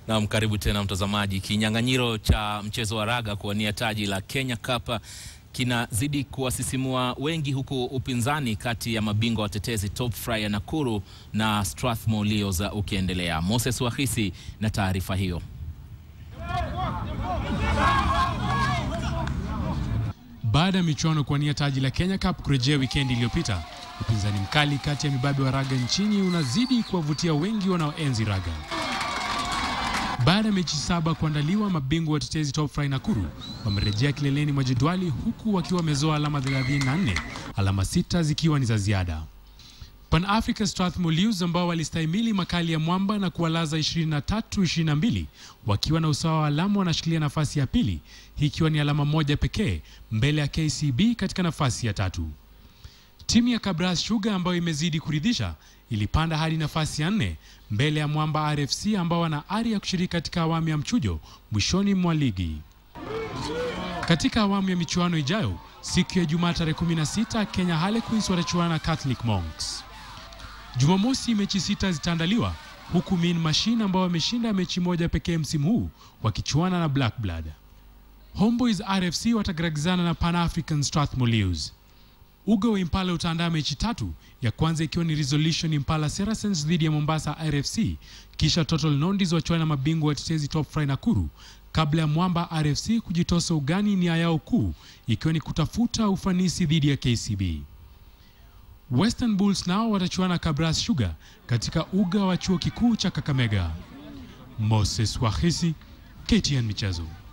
Naam, karibu tena mtazamaji. Kinyang'anyiro cha mchezo wa raga kuwania taji la Kenya Cup kinazidi kuwasisimua wengi, huku upinzani kati ya mabingwa watetezi Top Fry ya Nakuru na Strathmore Leos ukiendelea. Moses Wahisi na taarifa hiyo. Baada ya michuano kuwania taji la Kenya Cup kurejea wikendi iliyopita, upinzani mkali kati ya mibabe wa raga nchini unazidi kuwavutia wengi wanaoenzi raga. Baada ya mechi saba kuandaliwa, mabingwa watetezi Top Fry Nakuru wamerejea kileleni mwa jedwali huku wakiwa wamezoa alama 34, alama sita zikiwa ni za ziada. Pan Africa Strathmore Leos ambao walistahimili makali ya mwamba na kuwalaza 23-22 wakiwa na usawa wa alama wanashikilia nafasi ya pili, hii ikiwa ni alama moja pekee mbele ya KCB katika nafasi ya tatu. Timu ya Kabras Sugar ambayo imezidi kuridhisha ilipanda hadi nafasi ya nne mbele ya Mwamba RFC ambao wana ari ya kushiriki katika awamu ya mchujo mwishoni mwa ligi. Katika awamu ya michuano ijayo siku ya Jumaa tarehe 16 Kenya Harlequins watachuana na Catholic Monks. Jumamosi mechi sita zitaandaliwa huku Mean Machine ambao wameshinda mechi moja pekee msimu huu wakichuana na Black Blood. Homeboys RFC watagaragizana na Pan African Strathmore Leos. Uga wa Impala utaandaa mechi tatu, ya kwanza ikiwa ni Resolution Impala Saracens dhidi ya Mombasa RFC, kisha Total Nondis wachuana na mabingwa watetezi Top Fry Nakuru kabla ya Mwamba RFC kujitosa ugani, nia yao kuu ikiwa ni kutafuta ufanisi dhidi ya KCB. Western Bulls nao watachuana Kabras Sugar katika uga wa chuo kikuu cha Kakamega. Moses Wahisi, KTN Michezo.